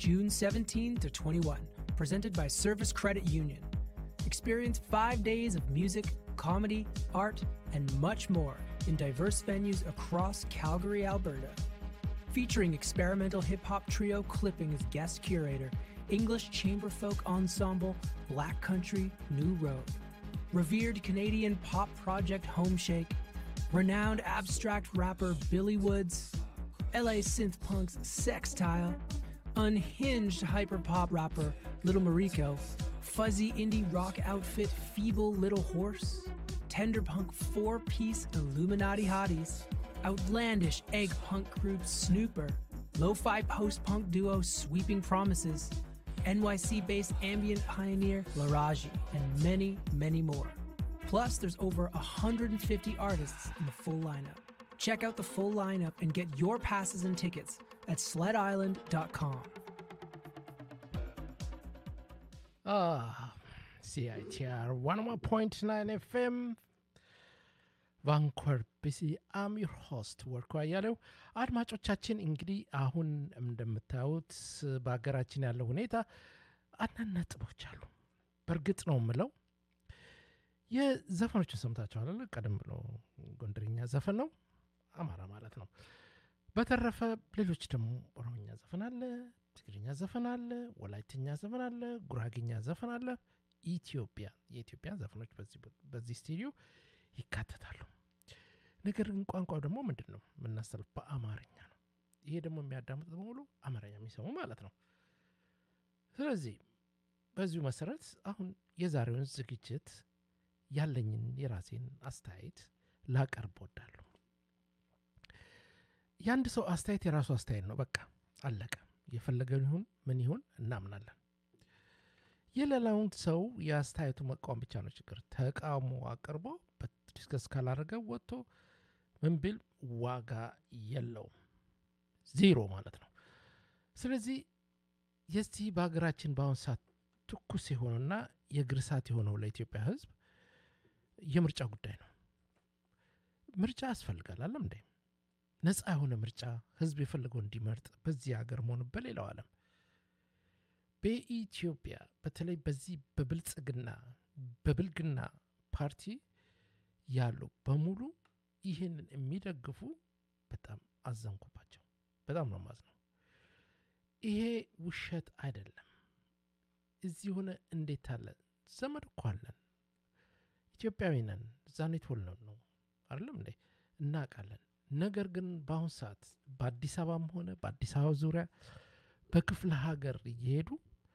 June 17 to 21, presented by Service Credit Union. Experience five days of music, comedy, art, and much more in diverse venues across Calgary, Alberta. Featuring experimental hip hop trio Clipping as guest curator, English chamber folk ensemble Black Country New Road, revered Canadian pop project Homeshake, renowned abstract rapper Billy Woods, LA synth punks Sextile, unhinged hyperpop rapper Little Mariko, fuzzy indie rock outfit Feeble Little Horse, tender punk four piece Illuminati Hotties, outlandish egg punk group Snooper, lo fi post punk duo Sweeping Promises, NYC based ambient pioneer Laraji, and many, many more. Plus, there's over 150 artists in the full lineup. Check out the full lineup and get your passes and tickets at sledisland.com. Ah, CITR 101.9 FM ቫንኮር ቢሲ አም ዩር ሆስት ወርኩ አያሌው። አድማጮቻችን እንግዲህ አሁን እንደምታዩት በሀገራችን ያለው ሁኔታ አንዳንድ ነጥቦች አሉ። በእርግጥ ነው የምለው የዘፈኖችን ሰምታችኋል። ቀደም ብሎ ጎንደርኛ ዘፈን ነው፣ አማራ ማለት ነው። በተረፈ ሌሎች ደግሞ ኦሮምኛ ዘፈን አለ፣ ትግርኛ ዘፈን አለ፣ ወላይትኛ ዘፈን አለ፣ ጉራግኛ ዘፈን አለ። ኢትዮጵያ የኢትዮጵያ ዘፈኖች በዚህ ስቱዲዮ ይካተታሉ። ነገር ግን ቋንቋው ደግሞ ምንድን ነው የምናስተላልፍ በአማርኛ ነው። ይሄ ደግሞ የሚያዳምጥ በሙሉ አማርኛ የሚሰሙ ማለት ነው። ስለዚህ በዚሁ መሰረት አሁን የዛሬውን ዝግጅት ያለኝን የራሴን አስተያየት ላቀርብ ወዳለሁ። የአንድ ሰው አስተያየት የራሱ አስተያየት ነው። በቃ አለቀ። የፈለገውን ይሁን ምን ይሁን እናምናለን። የሌላውን ሰው የአስተያየቱ መቃወም ብቻ ነው ችግር። ተቃውሞ አቅርቦ ዲስከስ ካላደረገ ወጥቶ ምን ቢል ዋጋ የለውም፣ ዜሮ ማለት ነው። ስለዚህ የዚህ በሀገራችን በአሁን ሰዓት ትኩስ የሆነና የእግር እሳት የሆነው ለኢትዮጵያ ሕዝብ የምርጫ ጉዳይ ነው። ምርጫ ያስፈልጋል አለም እንዴ? ነፃ የሆነ ምርጫ ህዝብ የፈለገው እንዲመርጥ በዚህ ሀገር መሆኑ በሌላው ዓለም በኢትዮጵያ በተለይ በዚህ በብልጽግና በብልግና ፓርቲ ያሉ በሙሉ ይህንን የሚደግፉ በጣም አዘንኩባቸው። በጣም ነው ማዝነው። ይሄ ውሸት አይደለም። እዚህ ሆነ እንዴት አለ ዘመድ እኮ አለን፣ ኢትዮጵያዊ ነን፣ እዛን የተወለድን ነው አይደለም እንዴ እናውቃለን። ነገር ግን በአሁን ሰዓት በአዲስ አበባም ሆነ በአዲስ አበባ ዙሪያ በክፍለ ሀገር እየሄዱ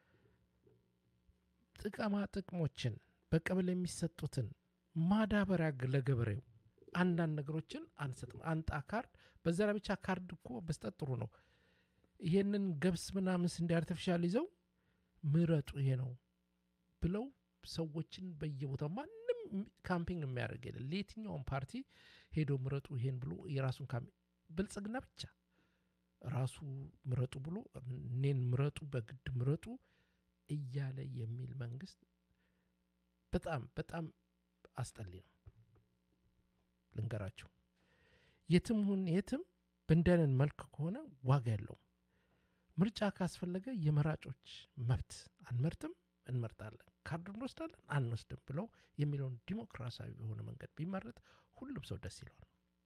ጥቅማ ጥቅሞችን በቀበሌ የሚሰጡትን ማዳበሪያ ለገበሬው አንዳንድ ነገሮችን አንሰጥም። አንጣ ካርድ፣ በዛ ላይ ብቻ ካርድ እኮ መስጠት ጥሩ ነው። ይሄንን ገብስ ምናምን ስንዴ አርቲፊሻል ይዘው ምረጡ ይሄ ነው ብለው ሰዎችን በየቦታው ማንም ካምፒንግ የሚያደርግ የለ ለየትኛውም ፓርቲ ሄዶ ምረጡ ይሄን ብሎ የራሱን ካምፒንግ ብልጽግና ብቻ ራሱ ምረጡ ብሎ እኔን ምረጡ በግድ ምረጡ እያለ የሚል መንግስት በጣም በጣም አስጠሊ ነው። ልንገራችሁ፣ የትም ሁን የትም በእንደንን መልክ ከሆነ ዋጋ የለውም። ምርጫ ካስፈለገ የመራጮች መብት አንመርጥም፣ እንመርጣለን፣ ካርድ እንወስዳለን፣ አንወስድም ብለው የሚለውን ዲሞክራሲያዊ የሆነ መንገድ ቢመረጥ ሁሉም ሰው ደስ ይለዋል።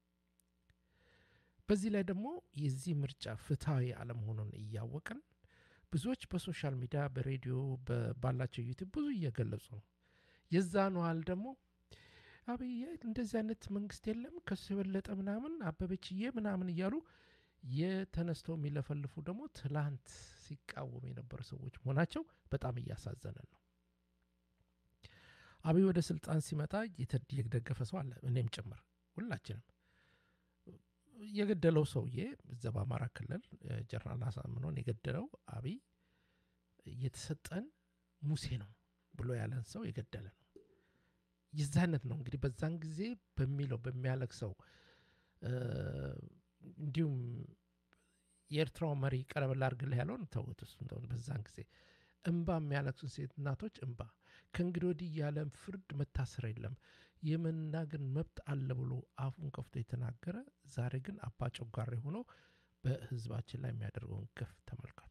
በዚህ ላይ ደግሞ የዚህ ምርጫ ፍትሐዊ አለመሆኑን እያወቅን ብዙዎች በሶሻል ሚዲያ በሬዲዮ ባላቸው ዩቲዩብ ብዙ እየገለጹ ነው። የዛን ያህል ደግሞ አብይ እንደዚህ አይነት መንግስት የለም ከሱ የበለጠ ምናምን አበበችዬ ምናምን እያሉ የተነስተው የሚለፈልፉ ደግሞ ትላንት ሲቃወሙ የነበሩ ሰዎች መሆናቸው በጣም እያሳዘነን ነው። አብይ ወደ ስልጣን ሲመጣ የደገፈ ሰው አለ፣ እኔም ጭምር ሁላችንም። የገደለው ሰውዬ እዛ በአማራ ክልል ጀነራል አሳምነውን የገደለው አብይ የተሰጠን ሙሴ ነው ብሎ ያለን ሰው የገደለ ነው። የዛ አይነት ነው እንግዲህ በዛን ጊዜ በሚለው በሚያለቅሰው እንዲሁም የኤርትራው መሪ ቀረበላ አድርግልህ ያለውን ተውት። እሱ እንደሆነ በዛን ጊዜ እንባ የሚያለቅሱ ሴት እናቶች እንባ ከእንግዲህ ወዲህ ያለ ፍርድ መታሰር የለም የመናገር መብት አለ ብሎ አፉን ከፍቶ የተናገረ ዛሬ ግን አባ ጨጓሬ ሆኖ በህዝባችን ላይ የሚያደርገውን ግፍ ተመልከቱ።